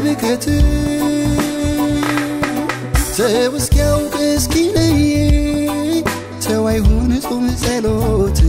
በረከት ሰው እስኪያውቅ እስኪለይ ሰው አይሁን ጾም ጸሎት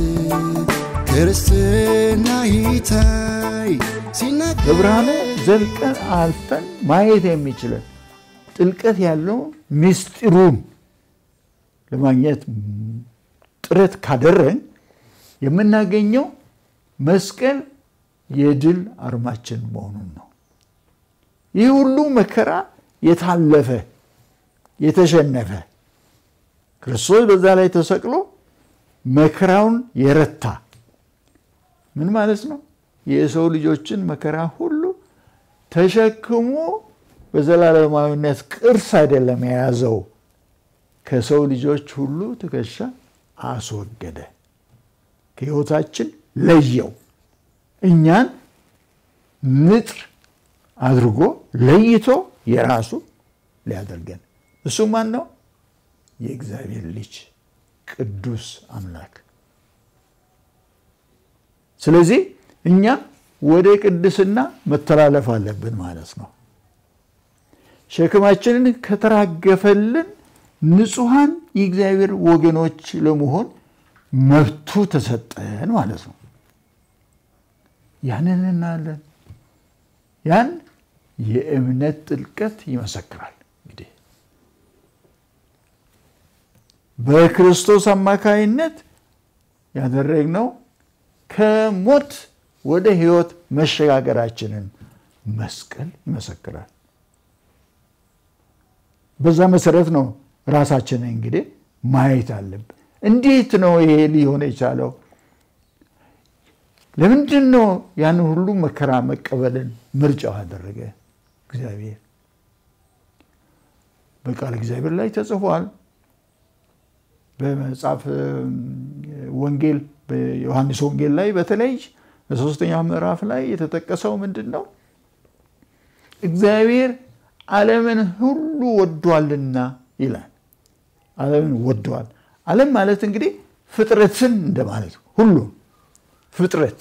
ክርስትና ይታይ ሲናገር በብርሃኑ ዘልቀን አልፈን ማየት የሚችለን ጥልቀት ያለው ምስጢሩን ለማግኘት ጥረት ካደረን የምናገኘው መስቀል የድል አርማችን መሆኑን ነው። ይህ ሁሉ መከራ የታለፈ የተሸነፈ ክርስቶስ በዛ ላይ ተሰቅሎ መከራውን የረታ ምን ማለት ነው? የሰው ልጆችን መከራ ሁሉ ተሸክሞ በዘላለማዊነት ቅርስ አይደለም የያዘው፣ ከሰው ልጆች ሁሉ ትከሻ አስወገደ፣ ከሕይወታችን ለየው። እኛን ንጥር አድርጎ ለይቶ የራሱ ሊያደርገን እሱ ማን ነው? የእግዚአብሔር ልጅ ቅዱስ አምላክ። ስለዚህ እኛ ወደ ቅድስና መተላለፍ አለብን ማለት ነው። ሸክማችንን ከተራገፈልን ንጹሐን የእግዚአብሔር ወገኖች ለመሆን መብቱ ተሰጠን ማለት ነው። ያንን እናያለን። ያን የእምነት ጥልቀት ይመሰክራል። እንግዲህ በክርስቶስ አማካይነት ያደረግነው ከሞት ወደ ሕይወት መሸጋገራችንን መስቀል ይመሰክራል። በዛ መሰረት ነው ራሳችንን እንግዲህ ማየት አለብን። እንዴት ነው ይሄ ሊሆን የቻለው? ለምንድን ነው ያንን ሁሉ መከራ መቀበልን ምርጫው ያደረገ እግዚአብሔር? በቃል እግዚአብሔር ላይ ተጽፏል። በመጽሐፍ ወንጌል በዮሐንስ ወንጌል ላይ በተለይ በሶስተኛው ምዕራፍ ላይ የተጠቀሰው ምንድን ነው? እግዚአብሔር ዓለምን ሁሉ ወዷልና ይላል። ዓለምን ወዷል። ዓለም ማለት እንግዲህ ፍጥረትን እንደማለት ሁሉ ፍጥረት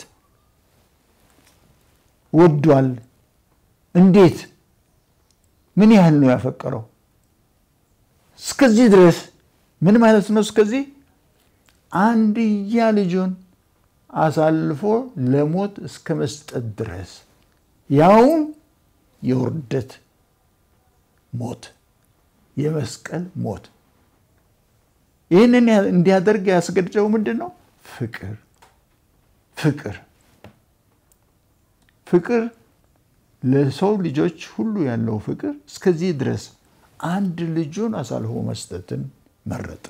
ወዷል። እንዴት? ምን ያህል ነው ያፈቀረው? እስከዚህ ድረስ ምን ማለት ነው? እስከዚህ አንድያ ልጁን አሳልፎ ለሞት እስከ መስጠት ድረስ ያውም የውርደት ሞት፣ የመስቀል ሞት። ይህንን እንዲያደርግ ያስገድደው ምንድን ነው? ፍቅር ፍቅር ፍቅር ለሰው ልጆች ሁሉ ያለው ፍቅር እስከዚህ ድረስ አንድ ልጁን አሳልፎ መስጠትን መረጠ።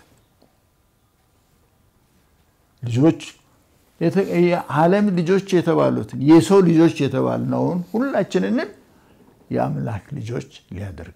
ልጆች የዓለም ልጆች የተባሉትን የሰው ልጆች የተባልነውን ሁላችንንም የአምላክ ልጆች ሊያደርግ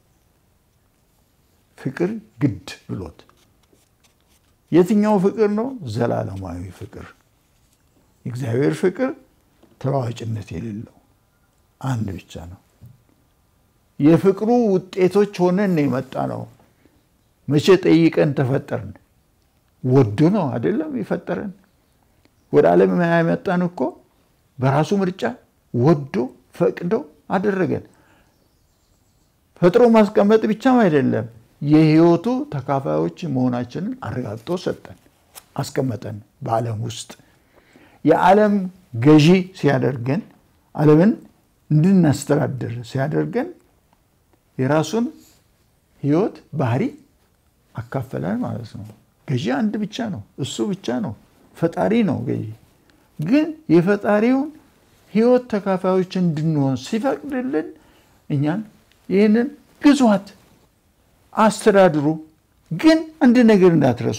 ፍቅር ግድ ብሎት የትኛው ፍቅር ነው? ዘላለማዊ ፍቅር የእግዚአብሔር ፍቅር ተለዋዋጭነት የሌለው አንድ ብቻ ነው። የፍቅሩ ውጤቶች ሆነን ነው የመጣ ነው። መቼ ጠይቀን ተፈጠርን? ወዶ ነው አይደለም የፈጠረን። ወደ ዓለም ያመጣን እኮ በራሱ ምርጫ ወዶ ፈቅዶ አደረገን። ፈጥሮ ማስቀመጥ ብቻም አይደለም፣ የሕይወቱ ተካፋዮች መሆናችንን አረጋግጦ ሰጠን፣ አስቀመጠን በዓለም ውስጥ የዓለም ገዢ ሲያደርገን ዓለምን እንድናስተዳድር ሲያደርገን የራሱን ሕይወት ባህሪ አካፈላል ማለት ነው። ገዢ አንድ ብቻ ነው፣ እሱ ብቻ ነው፣ ፈጣሪ ነው ገዢ። ግን የፈጣሪውን ሕይወት ተካፋዮች እንድንሆን ሲፈቅድልን እኛን ይህንን ግዟት፣ አስተዳድሩ። ግን አንድ ነገር እንዳትረሱ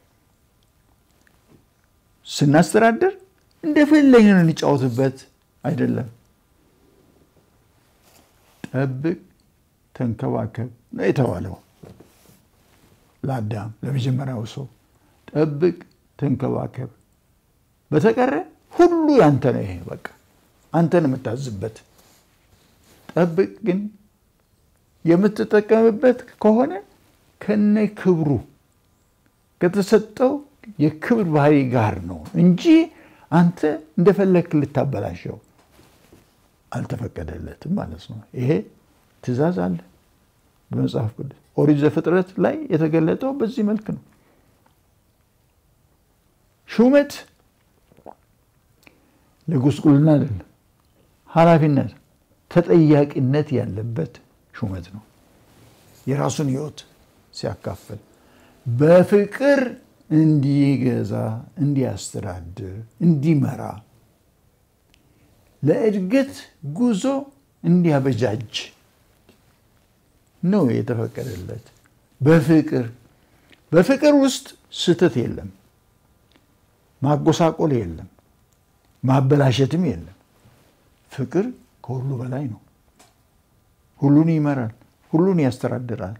ስናስተዳድር እንደፈለግን እንጫወትበት አይደለም። ጠብቅ፣ ተንከባከብ ነው የተባለው ለአዳም ለመጀመሪያው ሰው። ጠብቅ፣ ተንከባከብ፣ በተቀረ ሁሉ ያንተ ነው። ይሄ በቃ አንተን የምታዝበት። ጠብቅ ግን የምትጠቀምበት ከሆነ ከነ ክብሩ ከተሰጠው የክብር ባህሪ ጋር ነው እንጂ አንተ እንደፈለግክ ልታበላሸው አልተፈቀደለትም ማለት ነው። ይሄ ትእዛዝ አለ በመጽሐፍ ቅዱስ ኦሪት ዘፍጥረት ላይ የተገለጠው በዚህ መልክ ነው። ሹመት ለጉስቁልና አይደለም፣ ኃላፊነት ተጠያቂነት ያለበት ሹመት ነው። የራሱን ሕይወት ሲያካፍል በፍቅር እንዲገዛ፣ እንዲያስተዳድር፣ እንዲመራ ለእድገት ጉዞ እንዲያበጃጅ ነው የተፈቀደለት። በፍቅር በፍቅር ውስጥ ስህተት የለም፣ ማጎሳቆል የለም፣ ማበላሸትም የለም። ፍቅር ከሁሉ በላይ ነው። ሁሉን ይመራል፣ ሁሉን ያስተዳድራል።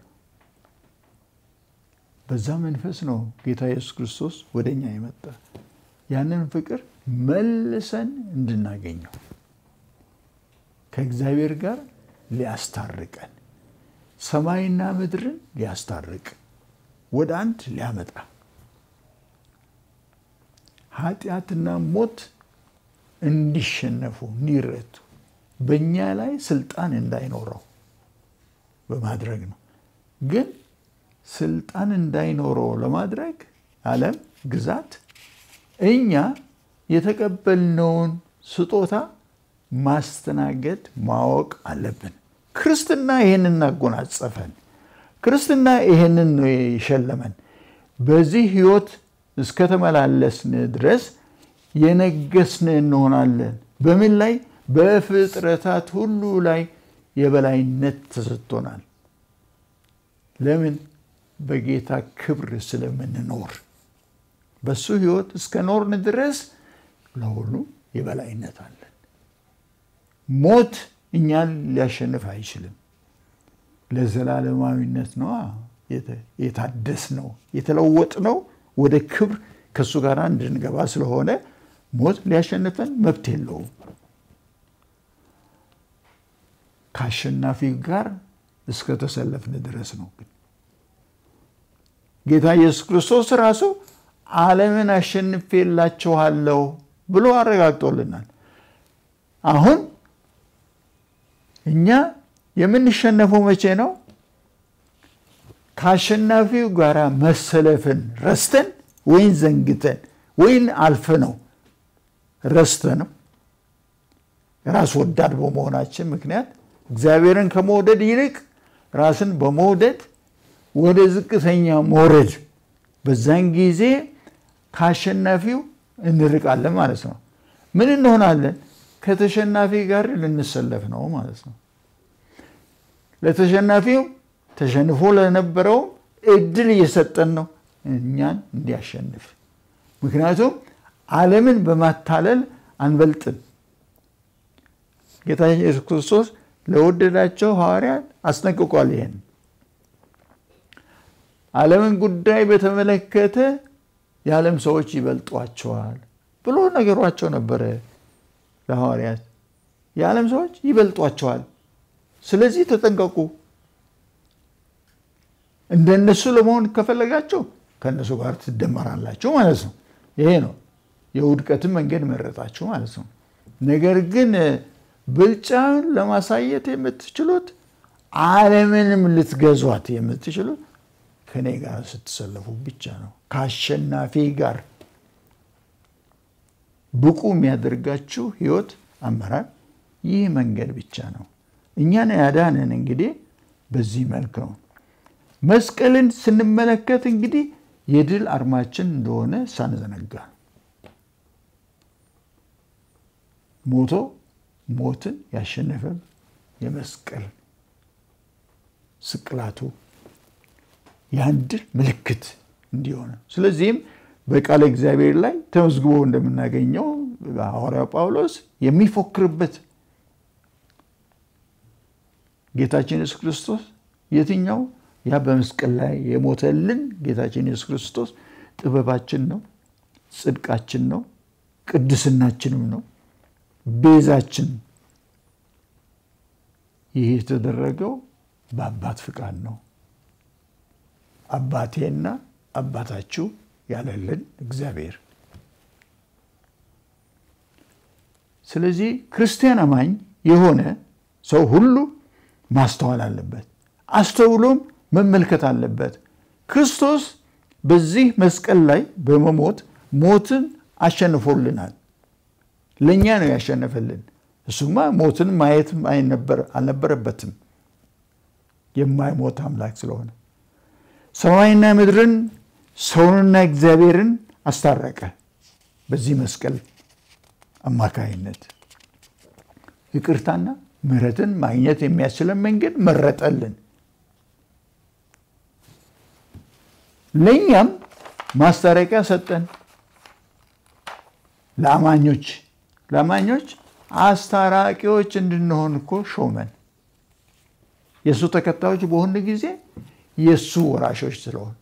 በዛ መንፈስ ነው ጌታ ኢየሱስ ክርስቶስ ወደ እኛ የመጣ ያንን ፍቅር መልሰን እንድናገኘው ከእግዚአብሔር ጋር ሊያስታርቀን ሰማይና ምድርን ሊያስታርቅ ወደ አንድ ሊያመጣ ኃጢአትና ሞት እንዲሸነፉ እንዲረቱ በእኛ ላይ ስልጣን እንዳይኖረው በማድረግ ነው። ግን ስልጣን እንዳይኖረው ለማድረግ ዓለም ግዛት እኛ የተቀበልነውን ስጦታ ማስተናገድ ማወቅ አለብን። ክርስትና ይህንን እናጎናጸፈን። ክርስትና ይህንን ነው የሸለመን። በዚህ ህይወት እስከተመላለስን ድረስ የነገስን እንሆናለን። በምን ላይ? በፍጥረታት ሁሉ ላይ የበላይነት ተሰጥቶናል። ለምን? በጌታ ክብር ስለምንኖር በሱ ህይወት እስከ ኖርን ድረስ ለሁሉ የበላይነት አለን። ሞት እኛን ሊያሸንፍ አይችልም። ለዘላለማዊነት ነው የታደስ ነው የተለወጥ ነው ወደ ክብር ከእሱ ጋር እንድንገባ ስለሆነ ሞት ሊያሸንፈን መብት የለውም። ከአሸናፊ ጋር እስከተሰለፍን ድረስ ነው። ግን ጌታ ኢየሱስ ክርስቶስ ራሱ ዓለምን አሸንፌላችኋለሁ ብሎ አረጋግጦልናል። አሁን እኛ የምንሸነፈው መቼ ነው? ከአሸናፊው ጋር መሰለፍን ረስተን ወይን ዘንግተን ወይን አልፈ ነው ረስተ ነው ራስ ወዳድ በመሆናችን ምክንያት እግዚአብሔርን ከመውደድ ይልቅ ራስን በመውደድ ወደ ዝቅተኛ መውረድ፣ በዛን ጊዜ ከአሸናፊው እንርቃለን ማለት ነው። ምን እንሆናለን? ከተሸናፊ ጋር ልንሰለፍ ነው ማለት ነው። ለተሸናፊው ተሸንፎ ለነበረው እድል እየሰጠን ነው እኛን እንዲያሸንፍ። ምክንያቱም ዓለምን በማታለል አንበልጥም። ጌታ ኢየሱስ ክርስቶስ ለወደዳቸው ሐዋርያት አስጠንቅቋል። ይሄን ዓለምን ጉዳይ በተመለከተ የዓለም ሰዎች ይበልጧቸዋል ብሎ ነገሯቸው ነበረ ለሐዋርያት። የዓለም ሰዎች ይበልጧቸዋል፣ ስለዚህ ተጠንቀቁ። እንደነሱ ለመሆን ከፈለጋቸው ከእነሱ ጋር ትደመራላችሁ ማለት ነው። ይሄ ነው የውድቀትን መንገድ መረጣችሁ ማለት ነው። ነገር ግን ብልጫን ለማሳየት የምትችሉት ዓለምንም ልትገዟት የምትችሉት ከእኔ ጋር ስትሰለፉ ብቻ ነው። ከአሸናፊ ጋር ብቁ የሚያደርጋችሁ ህይወት አመራር ይህ መንገድ ብቻ ነው። እኛን ያዳንን እንግዲህ በዚህ መልክ ነው። መስቀልን ስንመለከት እንግዲህ የድል አርማችን እንደሆነ ሳንዘነጋ ሞቶ ሞትን ያሸነፈ የመስቀል ስቅላቱ ያን ድል ምልክት እንዲሆነ ስለዚህም በቃለ እግዚአብሔር ላይ ተመዝግቦ እንደምናገኘው ሐዋርያው ጳውሎስ የሚፎክርበት ጌታችን ኢየሱስ ክርስቶስ የትኛው ያ በመስቀል ላይ የሞተልን ጌታችን ኢየሱስ ክርስቶስ ጥበባችን ነው፣ ጽድቃችን ነው፣ ቅድስናችንም ነው፣ ቤዛችን። ይህ የተደረገው በአባት ፍቃድ ነው። አባቴና አባታችሁ ያለልን እግዚአብሔር። ስለዚህ ክርስቲያን አማኝ የሆነ ሰው ሁሉ ማስተዋል አለበት። አስተውሎም መመልከት አለበት። ክርስቶስ በዚህ መስቀል ላይ በመሞት ሞትን አሸንፎልናል። ለእኛ ነው ያሸነፈልን። እሱማ ሞትን ማየት አልነበረበትም የማይሞት አምላክ ስለሆነ ሰማይና ምድርን ሰውንና እግዚአብሔርን አስታረቀ። በዚህ መስቀል አማካይነት ይቅርታና ምሕረትን ማግኘት የሚያስችለን መንገድ መረጠልን። ለእኛም ማስታረቂያ ሰጠን። ለአማኞች ለአማኞች አስታራቂዎች እንድንሆን እኮ ሾመን። የእሱ ተከታዮች በሆን ጊዜ የእሱ ወራሾች ስለሆን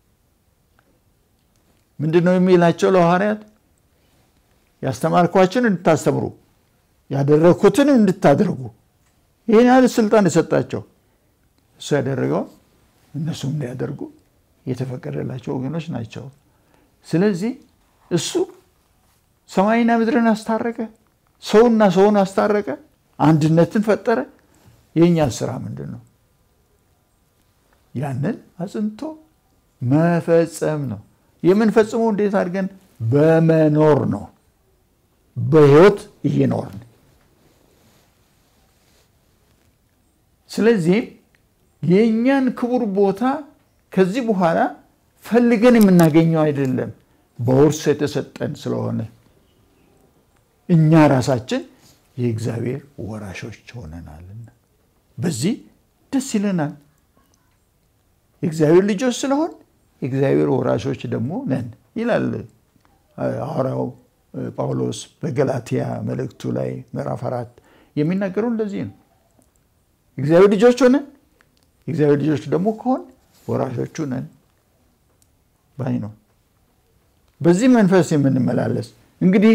ምንድን ነው የሚላቸው ለሐዋርያት? ያስተማርኳችን እንድታስተምሩ ያደረግኩትን እንድታደርጉ ይህን ያህል ስልጣን የሰጣቸው እሱ ያደረገውን እነሱም እንዲያደርጉ የተፈቀደላቸው ወገኖች ናቸው። ስለዚህ እሱ ሰማይና ምድርን አስታረቀ፣ ሰውና ሰውን አስታረቀ፣ አንድነትን ፈጠረ። የእኛ ስራ ምንድን ነው? ያንን አጽንቶ መፈጸም ነው። የምንፈጽመው እንዴት አድርገን? በመኖር ነው። በህይወት እየኖርን ስለዚህ የእኛን ክቡር ቦታ ከዚህ በኋላ ፈልገን የምናገኘው አይደለም፣ በውርስ የተሰጠን ስለሆነ እኛ ራሳችን የእግዚአብሔር ወራሾች ሆነናልና በዚህ ደስ ይለናል። የእግዚአብሔር ልጆች ስለሆን የእግዚአብሔር ወራሾች ደግሞ ነን ይላል ሐዋርያው ጳውሎስ በገላትያ መልእክቱ ላይ ምዕራፍ አራት የሚናገረው እንደዚህ ነው። የእግዚአብሔር ልጆች ሆነን የእግዚአብሔር ልጆች ደግሞ ከሆን ወራሾቹ ነን ባይ ነው። በዚህ መንፈስ የምንመላለስ እንግዲህ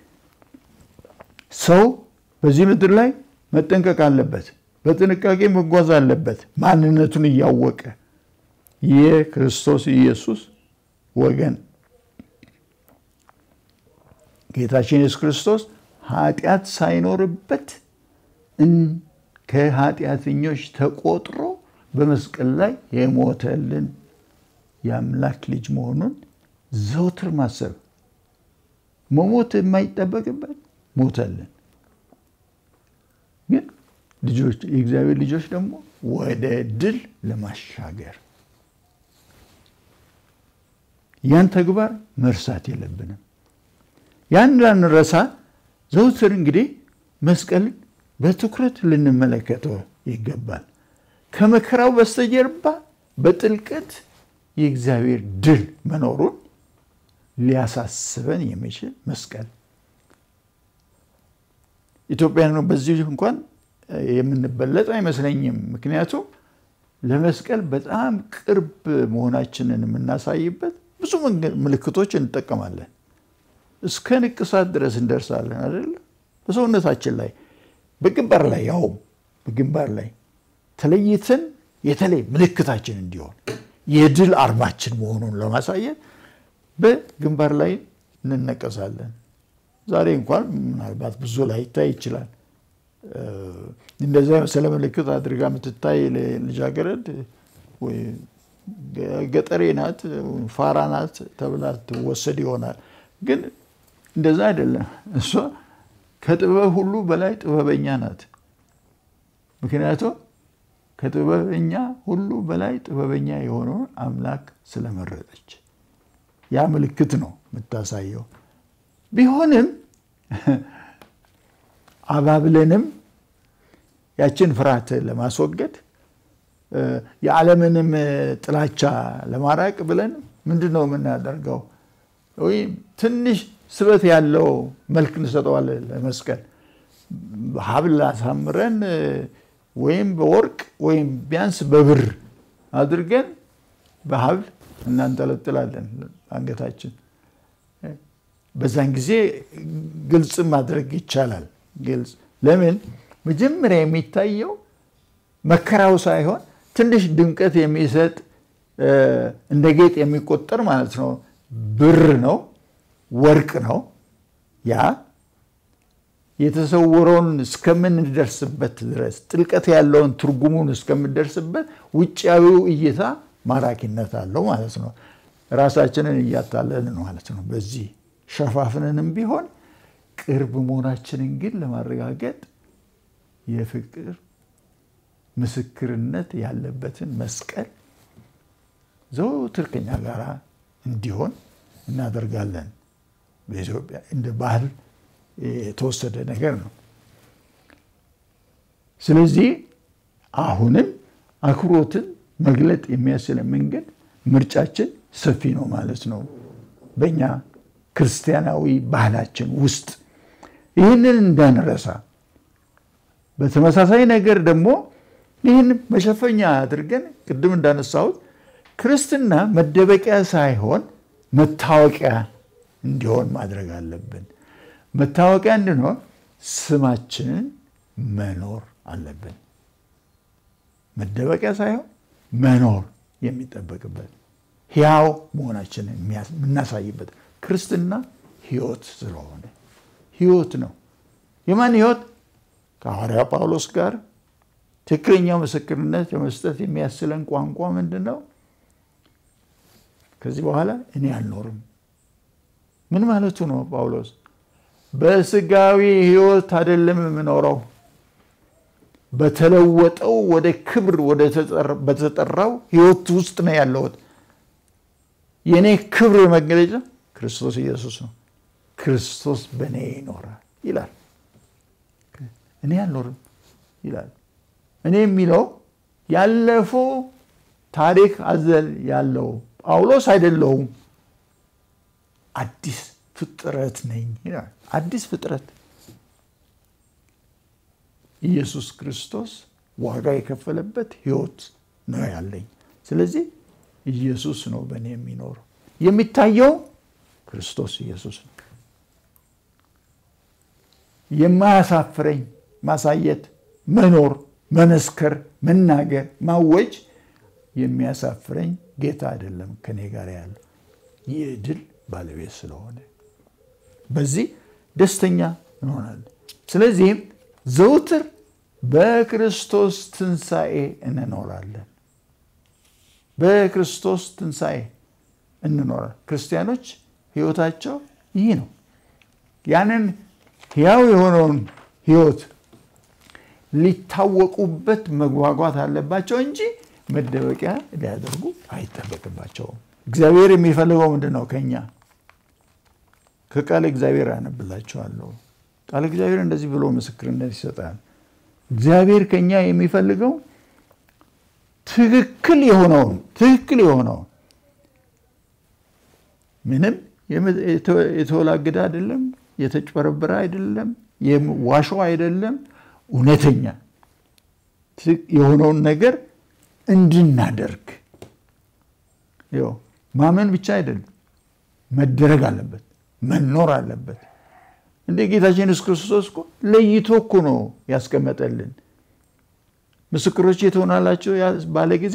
ሰው በዚህ ምድር ላይ መጠንቀቅ አለበት፣ በጥንቃቄ መጓዝ አለበት። ማንነቱን እያወቀ የክርስቶስ ኢየሱስ ወገን ጌታችን ኢየሱስ ክርስቶስ ኃጢአት ሳይኖርበት ከኃጢአተኞች ተቆጥሮ በመስቀል ላይ የሞተልን የአምላክ ልጅ መሆኑን ዘውትር ማሰብ መሞት የማይጠበቅበት ሞተልን። ግን ልጆች የእግዚአብሔር ልጆች ደግሞ ወደ ድል ለማሻገር ያን ተግባር መርሳት የለብንም። ያን ላንረሳ ዘውትር እንግዲህ መስቀልን በትኩረት ልንመለከተው ይገባል። ከመከራው በስተጀርባ በጥልቀት የእግዚአብሔር ድል መኖሩን ሊያሳስበን የሚችል መስቀል ኢትዮጵያን በዚህ እንኳን የምንበለጥ አይመስለኝም። ምክንያቱም ለመስቀል በጣም ቅርብ መሆናችንን የምናሳይበት ብዙ ምልክቶች እንጠቀማለን። እስከ ንቅሳት ድረስ እንደርሳለን አይደለ? በሰውነታችን ላይ በግንባር ላይ ያውም በግንባር ላይ ተለይተን የተለይ ምልክታችን እንዲሆን የድል አርማችን መሆኑን ለማሳየት በግንባር ላይ እንነቀሳለን። ዛሬ እንኳን ምናልባት ብዙ ላይ ይታይ ይችላል። እንደዚያ የመሰለ ምልክት አድርጋ የምትታይ ልጃገረድ ገጠሬ ናት፣ ፋራ ናት ተብላ ትወሰድ ይሆናል። ግን እንደዛ አይደለም። እሷ ከጥበብ ሁሉ በላይ ጥበበኛ ናት። ምክንያቱም ከጥበበኛ ሁሉ በላይ ጥበበኛ የሆነውን አምላክ ስለመረጠች ያ ምልክት ነው የምታሳየው። ቢሆንም አባብለንም ያችን ፍርሃት ለማስወገድ የዓለምንም ጥላቻ ለማራቅ ብለን ምንድን ነው የምናደርገው? ወይም ትንሽ ስበት ያለው መልክ እንሰጠዋለን ለመስቀል ሀብል አሳምረን ወይም በወርቅ ወይም ቢያንስ በብር አድርገን በሀብል እናንጠለጥላለን አንገታችን። በዛን ጊዜ ግልጽ ማድረግ ይቻላል። ግልጽ ለምን መጀመሪያ የሚታየው መከራው ሳይሆን ትንሽ ድምቀት የሚሰጥ እንደ ጌጥ የሚቆጠር ማለት ነው ብር ነው፣ ወርቅ ነው። ያ የተሰወረውን እስከምንደርስበት ድረስ ጥልቀት ያለውን ትርጉሙን እስከምንደርስበት ውጫዊው እይታ ማራኪነት አለው ማለት ነው። ራሳችንን እያታለልን ማለት ነው። በዚህ ሸፋፍንንም ቢሆን ቅርብ መሆናችንን ግን ለማረጋገጥ የፍቅር ምስክርነት ያለበትን መስቀል ዘወትር ከኛ ጋር እንዲሆን እናደርጋለን። በኢትዮጵያ እንደ ባህል የተወሰደ ነገር ነው። ስለዚህ አሁንም አክብሮትን መግለጥ የሚያስችለን መንገድ ምርጫችን ሰፊ ነው ማለት ነው። በእኛ ክርስቲያናዊ ባህላችን ውስጥ ይህንን እንዳንረሳ፣ በተመሳሳይ ነገር ደግሞ ይህን መሸፈኛ አድርገን ቅድም እንዳነሳሁት ክርስትና መደበቂያ ሳይሆን መታወቂያ እንዲሆን ማድረግ አለብን። መታወቂያ እንድንሆን ስማችንን መኖር አለብን። መደበቂያ ሳይሆን መኖር የሚጠበቅበት ሕያው መሆናችንን የምናሳይበት ክርስትና ሕይወት ስለሆነ ሕይወት ነው። የማን ሕይወት? ከሐዋርያ ጳውሎስ ጋር ትክክለኛው ምስክርነት ለመስጠት የሚያስችለን ቋንቋ ምንድን ነው? ከዚህ በኋላ እኔ አልኖርም። ምን ማለቱ ነው ጳውሎስ? በስጋዊ ሕይወት አይደለም የምኖረው፣ በተለወጠው ወደ ክብር በተጠራው ሕይወት ውስጥ ነው ያለሁት። የእኔ ክብር መገለጫ ክርስቶስ ኢየሱስ ነው። ክርስቶስ በእኔ ይኖራል ይላል። እኔ አልኖርም ይላል። እኔ የሚለው ያለፈው ታሪክ አዘል ያለው ጳውሎስ አይደለውም። አዲስ ፍጥረት ነኝ ይላል። አዲስ ፍጥረት ኢየሱስ ክርስቶስ ዋጋ የከፈለበት ሕይወት ነው ያለኝ። ስለዚህ ኢየሱስ ነው በእኔ የሚኖረው። የሚታየው ክርስቶስ ኢየሱስ ነው። የማያሳፍረኝ ማሳየት፣ መኖር፣ መመስከር፣ መናገር፣ ማወጅ የሚያሳፍረኝ ጌታ አይደለም ከኔ ጋር ያለው ይህ ድል ባለቤት ስለሆነ በዚህ ደስተኛ እንሆናለን። ስለዚህም ዘውትር በክርስቶስ ትንሣኤ እንኖራለን። በክርስቶስ ትንሣኤ እንኖራለን። ክርስቲያኖች ሕይወታቸው ይህ ነው። ያንን ሕያው የሆነውን ሕይወት ሊታወቁበት መጓጓት አለባቸው እንጂ መደበቂያ ሊያደርጉ አይጠበቅባቸውም። እግዚአብሔር የሚፈልገው ምንድን ነው? ከኛ ከቃል እግዚአብሔር አነብላቸዋለሁ። ቃል እግዚአብሔር እንደዚህ ብሎ ምስክርነት ይሰጣል። እግዚአብሔር ከኛ የሚፈልገው ትክክል የሆነውን ትክክል የሆነውን ምንም የተወላገደ አይደለም፣ የተጭበረበረ አይደለም፣ ዋሾ አይደለም፣ እውነተኛ የሆነውን ነገር እንድናደርግ ማመን ብቻ አይደለም፣ መደረግ አለበት፣ መኖር አለበት። እንደ ጌታችን ኢየሱስ ክርስቶስ እኮ ለይቶ እኮ ነው ያስቀመጠልን። ምስክሮች ትሆናላችሁ ባለ ጊዜ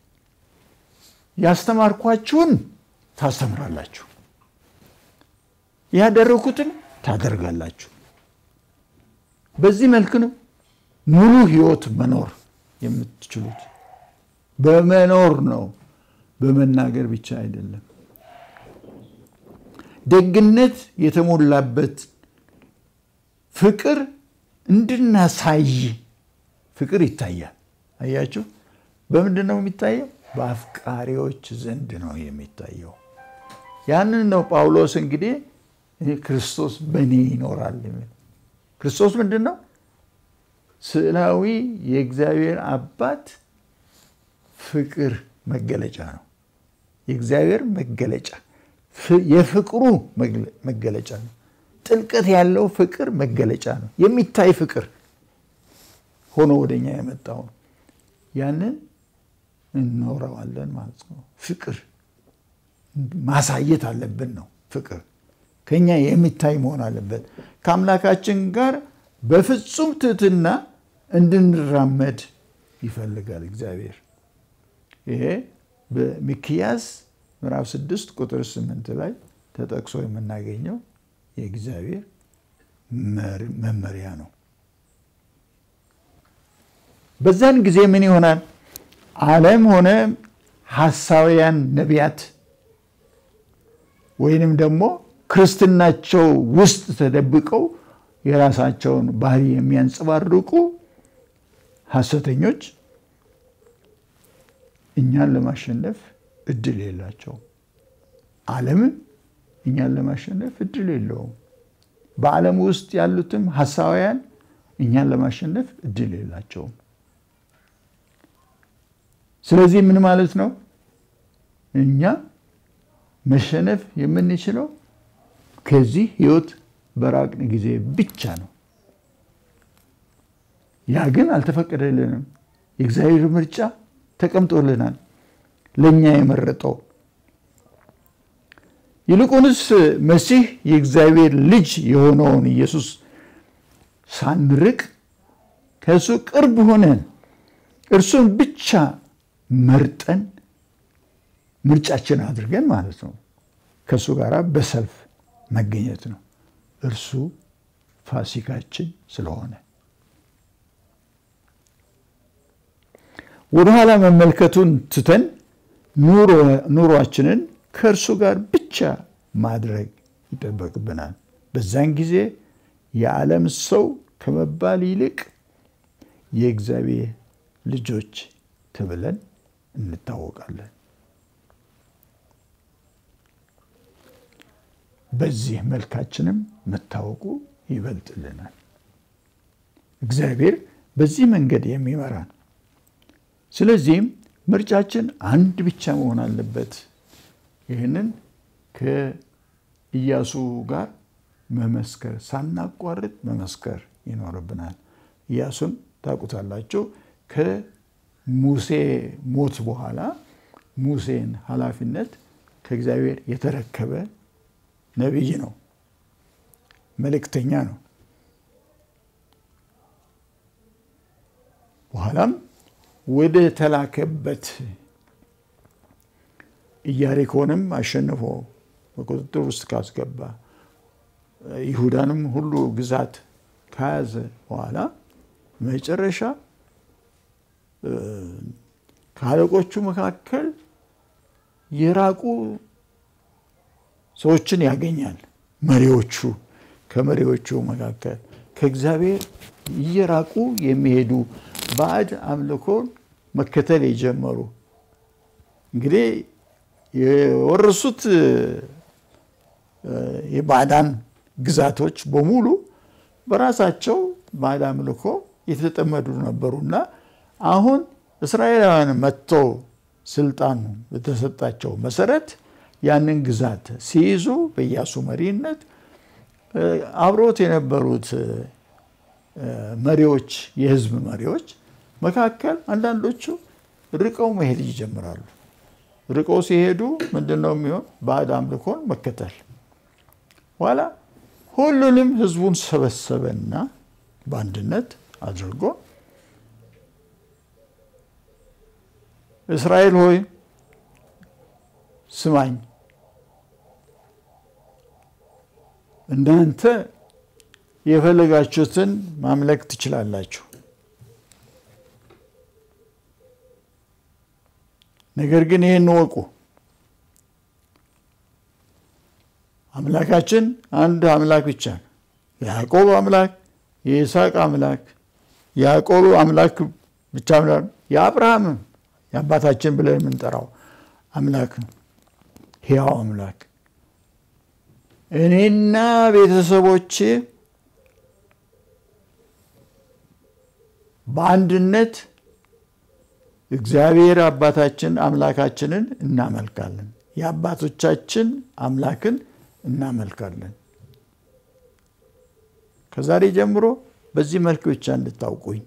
ያስተማርኳችሁን ታስተምራላችሁ፣ ያደረኩትን ታደርጋላችሁ። በዚህ መልክ ነው ሙሉ ሕይወት መኖር የምትችሉት። በመኖር ነው፣ በመናገር ብቻ አይደለም። ደግነት የተሞላበት ፍቅር እንድናሳይ ፍቅር ይታያል። አያችሁ፣ በምንድን ነው የሚታየው? በአፍቃሪዎች ዘንድ ነው የሚታየው። ያንን ነው ጳውሎስ እንግዲህ ክርስቶስ በእኔ ይኖራል የሚል ክርስቶስ ምንድን ነው? ስዕላዊ የእግዚአብሔር አባት ፍቅር መገለጫ ነው። የእግዚአብሔር መገለጫ የፍቅሩ መገለጫ ነው። ጥልቀት ያለው ፍቅር መገለጫ ነው። የሚታይ ፍቅር ሆኖ ወደኛ የመጣው ነው። ያንን እንኖረዋለን ማለት ነው። ፍቅር ማሳየት አለብን ነው። ፍቅር ከኛ የሚታይ መሆን አለበት። ከአምላካችን ጋር በፍጹም ትህትና እንድንራመድ ይፈልጋል እግዚአብሔር። ይሄ በሚክያስ ምዕራፍ 6 ቁጥር 8 ላይ ተጠቅሶ የምናገኘው የእግዚአብሔር መመሪያ ነው። በዛን ጊዜ ምን ይሆናል? ዓለም ሆነ ሐሳውያን ነቢያት ወይንም ደግሞ ክርስትናቸው ውስጥ ተደብቀው የራሳቸውን ባህሪ የሚያንጸባርቁ ሐሰተኞች እኛን ለማሸነፍ እድል የላቸውም። ዓለምም እኛን ለማሸነፍ እድል የለውም። በዓለም ውስጥ ያሉትም ሐሳውያን እኛን ለማሸነፍ እድል የላቸውም። ስለዚህ ምን ማለት ነው? እኛ መሸነፍ የምንችለው ከዚህ ህይወት በራቅን ጊዜ ብቻ ነው። ያ ግን አልተፈቀደልንም። የእግዚአብሔር ምርጫ ተቀምጦልናል፣ ለእኛ የመረጠው። ይልቁንስ መሲህ የእግዚአብሔር ልጅ የሆነውን ኢየሱስ ሳንርቅ ከእሱ ቅርብ ሆነን እርሱን ብቻ መርጠን ምርጫችን አድርገን ማለት ነው ከእሱ ጋር በሰልፍ መገኘት ነው። እርሱ ፋሲካችን ስለሆነ ወደኋላ መመልከቱን ትተን ኑሯችንን ከእርሱ ጋር ብቻ ማድረግ ይጠበቅብናል። በዛን ጊዜ የዓለም ሰው ከመባል ይልቅ የእግዚአብሔር ልጆች ተብለን እንታወቃለን። በዚህ መልካችንም መታወቁ ይበልጥልናል። እግዚአብሔር በዚህ መንገድ የሚመራን ስለዚህም ምርጫችን አንድ ብቻ መሆን አለበት። ይህንን ከኢያሱ ጋር መመስከር ሳናቋርጥ መመስከር ይኖርብናል። ኢያሱን ታውቁታላችሁ። ከሙሴ ሞት በኋላ ሙሴን ኃላፊነት ከእግዚአብሔር የተረከበ ነቢይ ነው፣ መልእክተኛ ነው። በኋላም ወደ ተላከበት ኢያሪኮንም አሸንፎ በቁጥጥር ውስጥ ካስገባ ይሁዳንም ሁሉ ግዛት ከያዘ በኋላ መጨረሻ ከአለቆቹ መካከል የራቁ ሰዎችን ያገኛል። መሪዎቹ ከመሪዎቹ መካከል ከእግዚአብሔር እየራቁ የሚሄዱ ባዕድ አምልኮን መከተል የጀመሩ እንግዲህ የወረሱት የባዕዳን ግዛቶች በሙሉ በራሳቸው ባዕድ አምልኮ የተጠመዱ ነበሩና አሁን እስራኤላውያን መጥተው ስልጣን በተሰጣቸው መሰረት ያንን ግዛት ሲይዙ በኢያሱ መሪነት አብሮት የነበሩት መሪዎች የህዝብ መሪዎች መካከል አንዳንዶቹ ርቀው መሄድ ይጀምራሉ። ርቀው ሲሄዱ ምንድን ነው የሚሆን? ባዕድ አምልኮን መከተል። ኋላ ሁሉንም ህዝቡን ሰበሰበና በአንድነት አድርጎ እስራኤል ሆይ ስማኝ፣ እናንተ የፈለጋችሁትን ማምለክ ትችላላችሁ። ነገር ግን ይህን እወቁ፣ አምላካችን አንድ አምላክ ብቻ ነው። የያዕቆብ አምላክ፣ የይስሐቅ አምላክ፣ የያዕቆብ አምላክ ብቻ የአብርሃምም የአባታችን ብለን የምንጠራው አምላክ ነው፣ ሕያው አምላክ። እኔና ቤተሰቦቼ በአንድነት እግዚአብሔር አባታችን አምላካችንን እናመልካለን። የአባቶቻችን አምላክን እናመልካለን። ከዛሬ ጀምሮ በዚህ መልክ ብቻ እንድታውቁኝ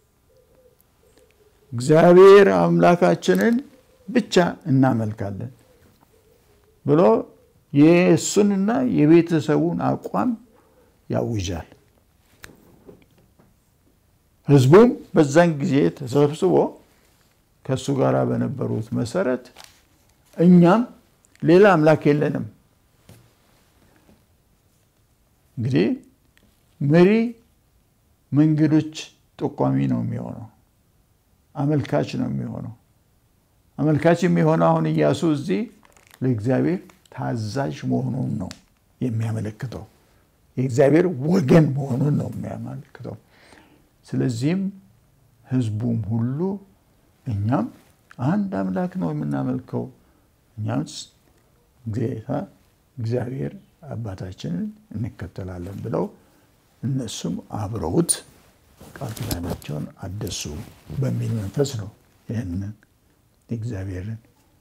እግዚአብሔር አምላካችንን ብቻ እናመልካለን ብሎ የእሱንና የቤተሰቡን አቋም ያውጃል። ህዝቡም በዛን ጊዜ ተሰብስቦ ከእሱ ጋር በነበሩት መሰረት እኛም ሌላ አምላክ የለንም። እንግዲህ መሪ መንገዶች ጠቋሚ ነው የሚሆነው፣ አመልካች ነው የሚሆነው። አመልካች የሚሆነው አሁን ኢያሱ እዚህ ለእግዚአብሔር ታዛዥ መሆኑን ነው የሚያመለክተው። የእግዚአብሔር ወገን መሆኑን ነው የሚያመለክተው። ስለዚህም ህዝቡም ሁሉ እኛም አንድ አምላክ ነው የምናመልከው፣ እኛም ጌታ እግዚአብሔር አባታችንን እንከተላለን ብለው እነሱም አብረውት ቃል ኪዳናቸውን አደሱ በሚል መንፈስ ነው ይህንን የእግዚአብሔርን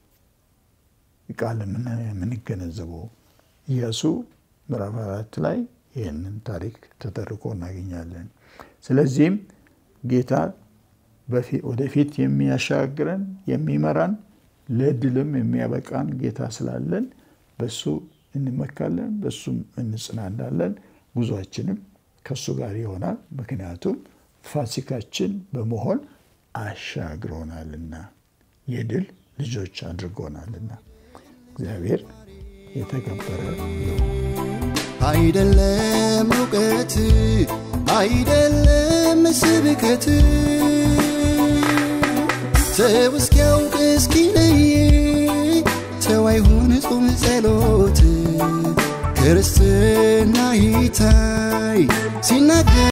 ቃል የምንገነዘበው። ኢያሱ ምዕራፍ አራት ላይ ይህንን ታሪክ ተተርኮ እናገኛለን። ስለዚህም ጌታ ወደፊት የሚያሻግረን የሚመራን ለድልም የሚያበቃን ጌታ ስላለን በሱ እንመካለን፣ በሱም እንጽናናለን። ጉዟችንም ከሱ ጋር ይሆናል። ምክንያቱም ፋሲካችን በመሆን አሻግሮናልና የድል ልጆች አድርጎናልና እግዚአብሔር የተከበረ ነው። አይደለም እውቀት አይደለም ስብከት ሰው እስኪያውቅ እስኪለይ ሰው አይሁን ጾም ጸሎት ክርስትና ይታይ ሲናገር